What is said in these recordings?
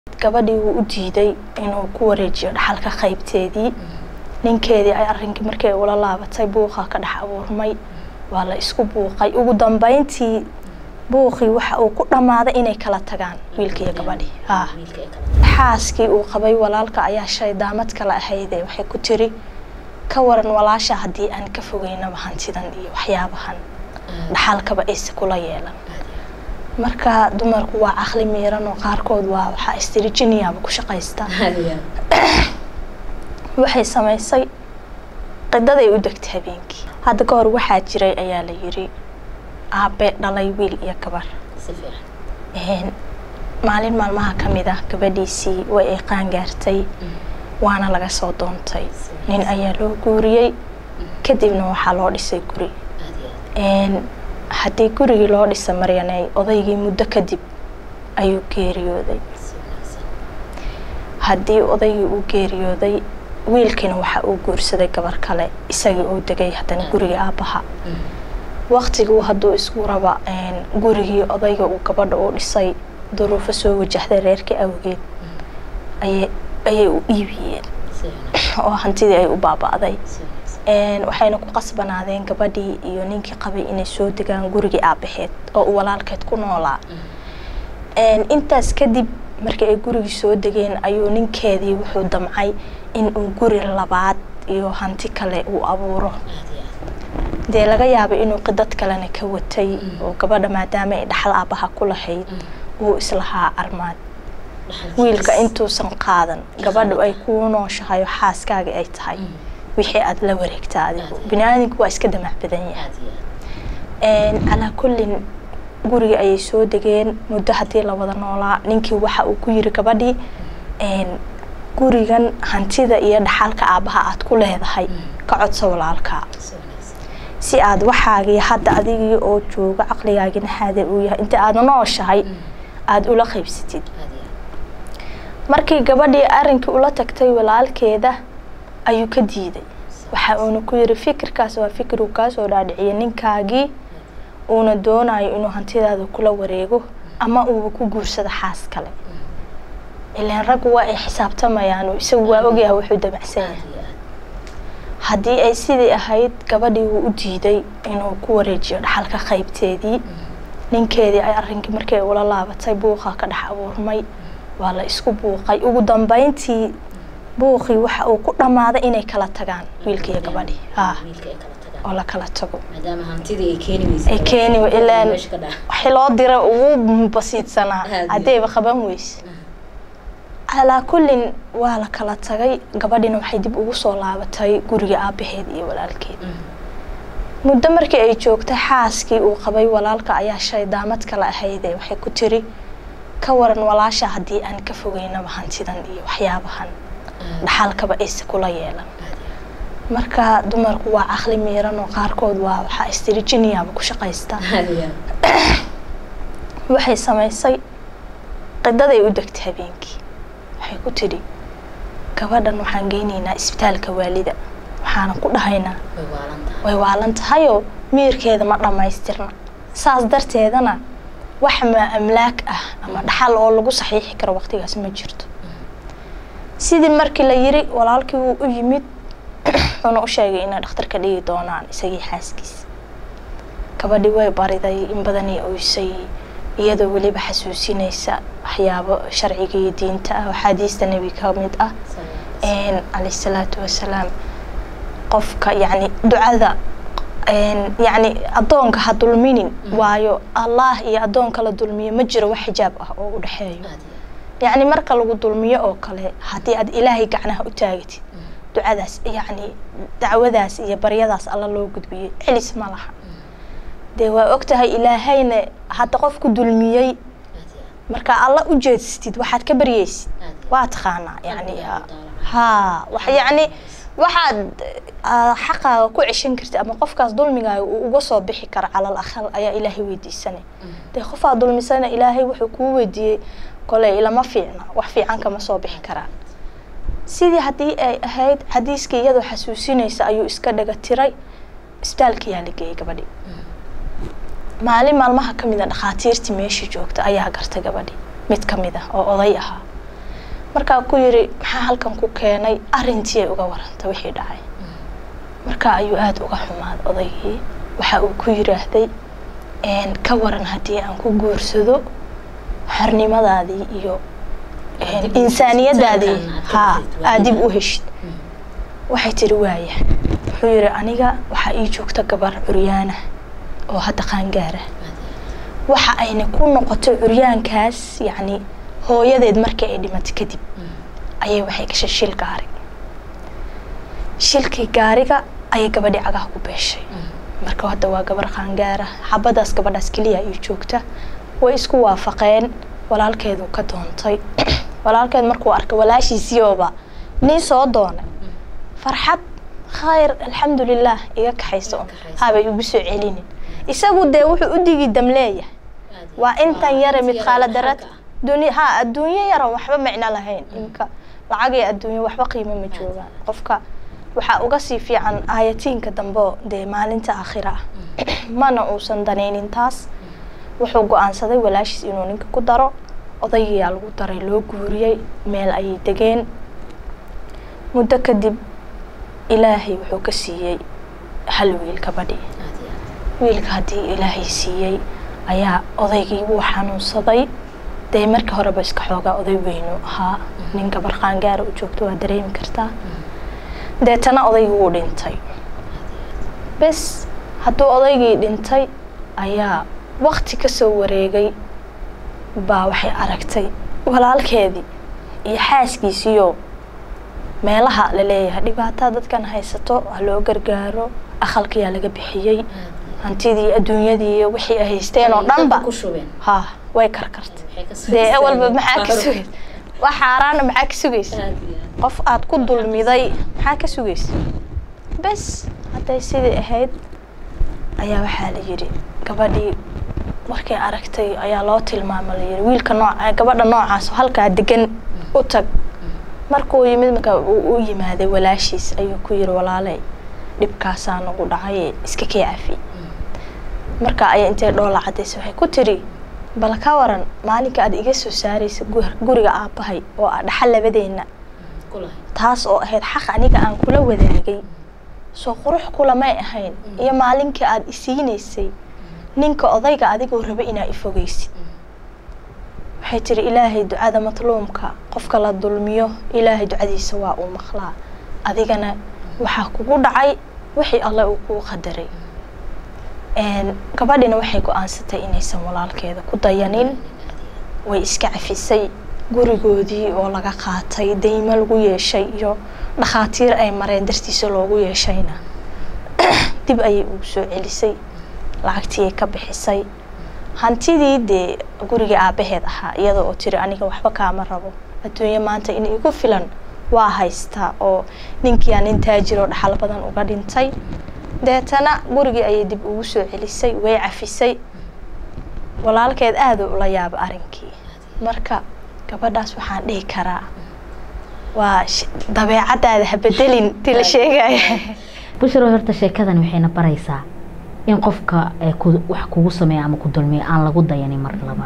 gabadhii wuu u diiday inuu ku wareejiyo dhaxalka qaybteedii ninkeedii ay arrinkii markii ula laabatay buuqa ka dhex abuurmay waa la isku buuqay ugu dambeyntii buuqii waxa uu ku dhammaaday inay kala tagaan wiilkii iyo gabadhii haa xaaskii uu qabay walaalka ayaa shay daamad kale ahaydee waxay ku tiri ka waran walaasha haddii aan ka fogeynaba hantidan iyo waxyaabahan dhaxalkaba ayse kula yeelan marka dumarku waa caqli miiran oo qaarkood waa waxaa istirijiniyaaba ku shaqaysta waxay samaysay qidaday u degtay habeenkii hadda ka hor waxaa jiray ayaa la yiri aabe dhalay wiil iyo gabar maalin maalmaha ka mid ah gabadhiisii way ay qaangaartay waana laga soo doontay nin ayaa loo guuriyey kadibna waxaa loo dhisay guri haddii gurigii loo dhisa maryaney odaygii muddo kadib ayuu geeriyooday haddii odaygii uu geeriyooday wiilkiina waxa uu guursaday gabar kale isagii uu degay haddana gurigii aabbaha waktiguu hadduu isku raba gurigii odayga uu gabadha u dhisay duruufo soo wajahday reerkii awgeed ayay u iibiyeen oo hantidii ay u baaba'day waxayna ku qasbanaadeen gabadhii iyo ninkii qabay inay soo degaan gurigii aabaheed oo uu walaalkeed ku noolaa intaas kadib markii ay gurigii soo degeen ayuu ninkeedii wuxuu damcay in uu guri labaad iyo hanti kale uu abuuro dee laga yaabay inuu qidad kalena ka watay oo gabadha maadaama ay dhaxal aabaha ku lahayd uu islahaa armaad wiilka intuusan qaadan gabadhu ay kuu nooshahay oo xaaskaaga ay tahay wixii aada la wareegta adigu bini-aadamku waa iska damac badan yahay calaa kullin guriga ayay soo degeen muddo haddii la wada noolaa ninkii waxa uu ku yiri gabadhii gurigan hantida iyo dhaxalka aabbaha aada ku leedahay ka codso walaalkaa si aad waxaagii hadda adigii oo jooga caqligaagina xaadir uu yahay inta aada nooshahay aada ula qaybsatid markii gabadhii arrinkii ula tagtay walaalkeeda ayuu ka diiday waxa uuna ku yiri fikirkaas waa fikir uu kaasoo dhaadhiciyay ninkaagii uuna doonayo inuu hantidaada kula wareego ama uuba ku guursado xaas kale ilaan raggu waa ay xisaabtamayaan isagu waa ogyahay wuxuu damacsan yahay haddii ay sidii ahayd gabadhii wuu u diiday inuu ku wareejiyo dhaxalka qaybteedii ninkeedii ay arrinkii markii ula laabatay buuqa ka dhex abuurmay waa la isku buuqay ugu dambeyntii buuqii waxa uu ku dhammaaday inay kala tagaan wiilkii iyo gabadhii haa oo la kala tago ay keeni ilaan waxi loo dira ugu basiidsanaa haddayba qaban weyse calaa kullin waa la kala tagay gabadhina waxay dib ugu soo laabatay guriga aabaheed iyo walaalkeed muddo markii ay joogtay xaaskii uu qabay walaalka ayaa shay daamad kale ahaydee waxay ku tiri ka waran walaasha haddii aan ka fogeynaba hantidan iyo waxyaabahan dhaxalkaba ayse kula yeelan marka dumarku waa caqli miiran oo qaarkood waa waxaa istirijiniyaaba ku shaqaysta waxay samaysay qidaday u degtay habeenkii waxay ku tidhi gabadhan waxaan geynaynaa isbitaalka waalida waxaana ku dhahaynaa way waalan tahayoo miirkeeda ma dhammaystirna saas darteedana wax ma amlaak ah ama dhaxal oo lagu saxiixi karo waqtigaas ma jirto sidii markii la yiri walaalkii wuu u yimid wuxuuna u sheegay inay dhakhtarka dhigi doonaan isagii xaaskiisa gabadhii way bariday in badanay oysay iyadoo weliba xasuusinaysa waxyaabo sharciga iyo diinta ah axaadiista nebi ka mid ah calayh salaatu wasalaam qofka yacni ducada yacni addoonka ha dulminin waayo allah iyo addoonka la dulmiyo ma jiro wax xijaab ah oo u dhexeeyo yacni marka lagu dulmiyo oo kale haddii aad ilaahay gacnaha u taagatid ducadaas yacni dacwadaas iyo baryadaas alla loo gudbiyey celis ma laha dee waa og tahay ilaahayna hadda qofku dulmiyey marka alla u jeedsatid waxaad ka baryeysid waa taqaanaa yani haa wax yacni waxaad xaqaaga ku ceshan kartid ama qofkaas dulmigaaga uu uga soo bixi kara calal aqal ayaa ilaahay weydiisanay dee qofaad dulmisana ilaahay wuxuu kuu weydiiyey koley ilama fiicna wax fiican kama soo bixi karaa sidii haddii ay ahayd xadiiskii iyadoo xasuusinaysa ayuu iska dhaga tiray isbitaalkayaa la geeyey gabadhii maalin maalmaha ka mid a dhakhaatiirtii meeshii joogta ayaa gartay gabadhii mid ka mid ah oo oday ahaa markaa ku yiri maxaa halkan ku keenay arrintii ay uga warantay wixii dhacay markaa ayuu aada uga xumaaday odaygii waxa uu ku yiraahday ka waran haddii aan ku guursado xornimadaadii iyo insaaniyadaadii haa aad dib u heshid waxay tiri waaya wuxuu yiri aniga waxaa ii joogta gabar curyaana oo hadda qaangaara waxa ayna ku noqoto curyaankaas yacni hooyadeed markii ay dhimatay kadib ayay waxay gashay shil gaari shilkii gaariga ayay gabadhii cagaha ku beeshay marka hadda waa gabar qaangaara xabadaas gabadhaas keliya ay joogta way isku waafaqeen walaalkeedu ka doontay walaalkeed markuu arkay walaashiisiiooba nin soo doonay farxad khayr alxamdulilah iga kaxayso habay ugu soo celinin isagu dee wuxuu u digi dam leeyahay waa intan yare midqaala darad dunya ha adduunyo yaran waxba micno lahayn imka lacag iyo adduunyo waxba qiimo ma joogaan qofka waxaa uga sii fiican aayatiinka dambe dee maalinta aakhira ah mana uusan danaynin taas wuxuu go-aansaday walaashiis inuu ninka ku daro odaygiyaa lagu daray loo guuriyey meel ayay degeen muddo kadib ilaahay wuxuu ka siiyey hal wiil gabadhi wiilka haddii ilaahay siiyey ayaa odaygii wuu xanuunsaday dee markii horeba iska xoogaa oday weynu ahaa nin gabar qaangaara u joogto waa dareemi kartaa deetana odaygii wuu dhintay bes hadduu odaygii dhintay ayaa wakti kasoo wareegay baa waxay aragtay walaalkeedii iyo xaaskiisiiyo meelaha la leeyahay dhibaatada dadkan haysato ha loo gargaaro aqalkiyaa laga bixiyey hantidii adduunyadii wixii ay haysteen oo dhanba ha way karkartay dee ewalba maxaa ka sugaysa wax xaaraana maxaa ka sugaysa qof aad ku dulmiday maxaa ka sugaysa bes hadday sidii ahayd ayaa waxaa la yidhi gabadhii markay aragtay ayaa loo tilmaama la yidhi wiilka nooca gabadha noocaas halkaa degan u tag markuu yimid marka uu u yimaaday walaashiis ayuu ku yiri walaaley dhibkaasaa nagu dhacay iska kee cafi marka ayaa intay dhoola cadaysa waxay ku tiri bal ka waran maalinka aad iga soo saaraysa guriga aabbahay oo a dhaxal labadeenna taas oo ahayd xaq aniga aan kula wadaagay soo qurux kulamay ahayn iyo maalinkii aada isiinaysay ninka odayga adigoo raba inaa ifogeysid waxay tiri ilaahay ducada matluumka qofka la dulmiyo ilaahay ducadiisa waa uu maqlaa adigana waxaa kugu dhacay wixii alle uu kuu qadaray gabadhina waxay go-aansatay inaysan walaalkeeda ku dayanin way iska cafisay gurigoodii oo laga qaatay daymo lagu yeeshay iyo dhakhaatiir ay mareen dartiisa loogu yeeshayna dib ayay ugu soo celisay lacagtiiyay ka bixisay hantidii dee guriga aabaheed ahaa iyada oo tiri aniga waxba kaama rabo adduunye maanta in igu filan waa haystaa oo ninkiiaa nin taajiroo dhaxal badan uga dhintay deetana gurigii ayay dib ugu soo celisay way cafisay walaalkeed aada ula yaaba arrinkii marka gabadhaas waxaan dhihi karaa waa dabeecadaada habedelin ti la sheegaya bushro horta sheekadani waxayna baraysaa in qofka wax kugu sameeya ama ku dulmiyo aan lagu dayanin mar laba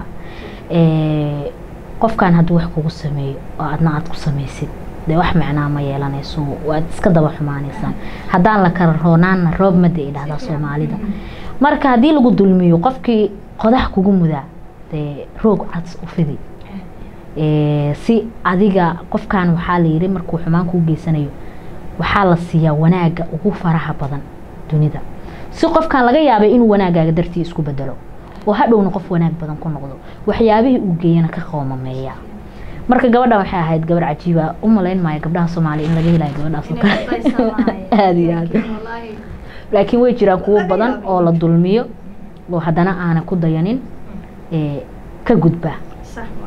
qofkan hadduu wax kugu sameeyo oo adna aad ku samaysid dee wax micnaa ma yeelanayso waad iska daba xumaanaysaan haddaan la kala roonaanna roob mada ay dhahdaa soomaalida marka haddii lagu dulmiyo qofkii qodax kugu mudaa dee roog cads u fidi si adiga qofkan waxaa la yiri markuu xumaan kuu geysanayo waxaa la siiyaa wanaaga ugu faraha badan dunida si qofkan laga yaabay inuu wanaagaaga dartii isku bedelo oo hadhowna qof wanaag badan ku noqdo waxyaabihii uu geeyana ka qoomameeya marka gabadhan waxay ahayd gabar cajiiba u malayn maayo gabdhaha soomaaliya in laga helayo gabadhaas oo kale aada iyo aad laakiin way jiraan kuwo badan oo la dulmiyo oo haddana aanan ku dayanin ka gudba